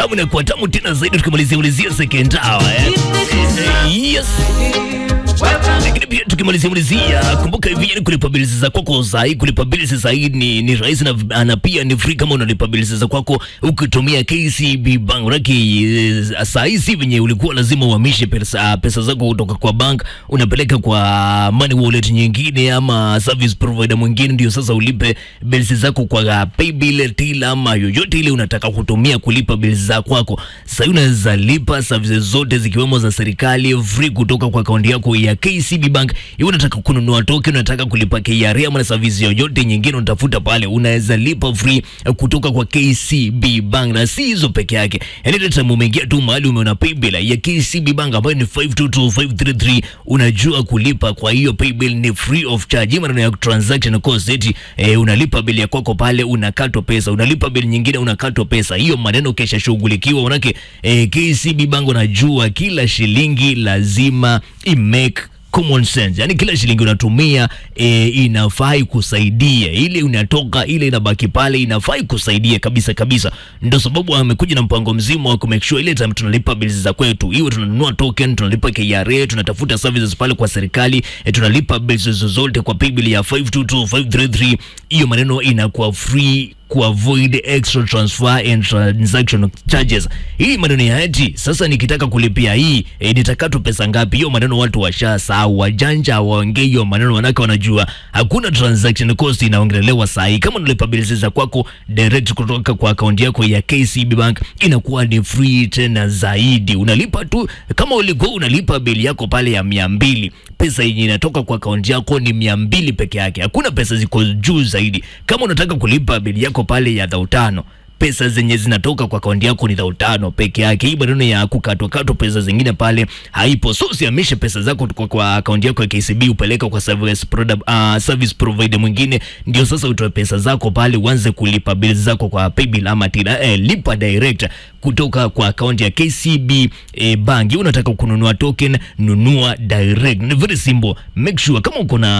tamu inakuwa tamu tena zaidi tukimalizia ulizia second hour eh. Eh, yes lakini pia tukimalizia malizia, kumbuka hivi yani kulipa bills za kwako sahi, kulipa bills sahi ni, ni rahisi na, na pia ni free kama unalipa bills za kwako ukitumia KCB Bank. Raki sahi si venye ulikuwa lazima uhamishe pesa, pesa zako kutoka kwa bank unapeleka kwa money wallet nyingine ama service provider mwingine, ndio sasa ulipe bills zako kwa paybill till ama yoyote ile unataka kutumia kulipa bills za kwako. Sasa unaweza lipa services zote zikiwemo za serikali free kutoka kwa akaunti yako ya KCB Bank. Iwe unataka kununua token, unataka kulipa KRA ama na service yoyote nyingine unatafuta pale, unaweza lipa free kutoka kwa KCB Bank. Na si hizo peke yake, yani hata kama umeingia tu mahali umeona paybill ya KCB Bank ambayo ni 522533 unajua kulipa kwa hiyo paybill ni free of charge. Hii maneno ya transaction cost eti eh, unalipa bili ya kwako pale unakatwa pesa, unalipa bili nyingine unakatwa pesa. Hiyo maneno kesha shughulikiwa, manake eh, KCB Bank unajua kila shilingi lazima imake common sense, yani kila shilingi unatumia e, inafai kusaidia, ile unatoka ile inabaki pale inafai kusaidia kabisa kabisa. Ndio sababu amekuja na mpango mzima wa kumake sure ile time tunalipa bills za kwetu, iwe tunanunua token, tunalipa KRA, tunatafuta services pale kwa serikali e, tunalipa bills zozote kwa paybill ya 522533 hiyo maneno inakuwa free kuavoid extra transfer and transaction charges. Hii maneno ya eti sasa nikitaka kulipia hii e, nitakatwa pesa ngapi? Hiyo maneno watu washasahau, wajanja waongee hiyo maneno, wanaka wanajua hakuna transaction cost inaongelewa saa hii. Kama unalipa bills za kwako direct kutoka kwa akaunti yako ya KCB Bank inakuwa ni free tena zaidi. Unalipa tu kama ulikuwa unalipa bili yako pale ya mia mbili, pesa yenye inatoka kwa akaunti yako ni mia mbili peke yake, hakuna pesa ziko juu zaidi. Kama unataka kulipa bili yako pale ya dhao tano pesa zenye zinatoka kwa akaunti yako ni dhao tano peke yake. Hii maneno ya kukatwa katwa pesa zingine pale haipo. So usihamishe pesa zako kwa, kwa akaunti yako ya KCB upeleka kwa service product, uh, service provider mwingine, ndio sasa utoe pesa zako pale uanze kulipa bills zako kwa paybill ama tila. Eh, lipa direct kutoka kwa akaunti ya KCB eh, bank. Unataka kununua token, nunua direct. Ni very simple. Make sure kama uko na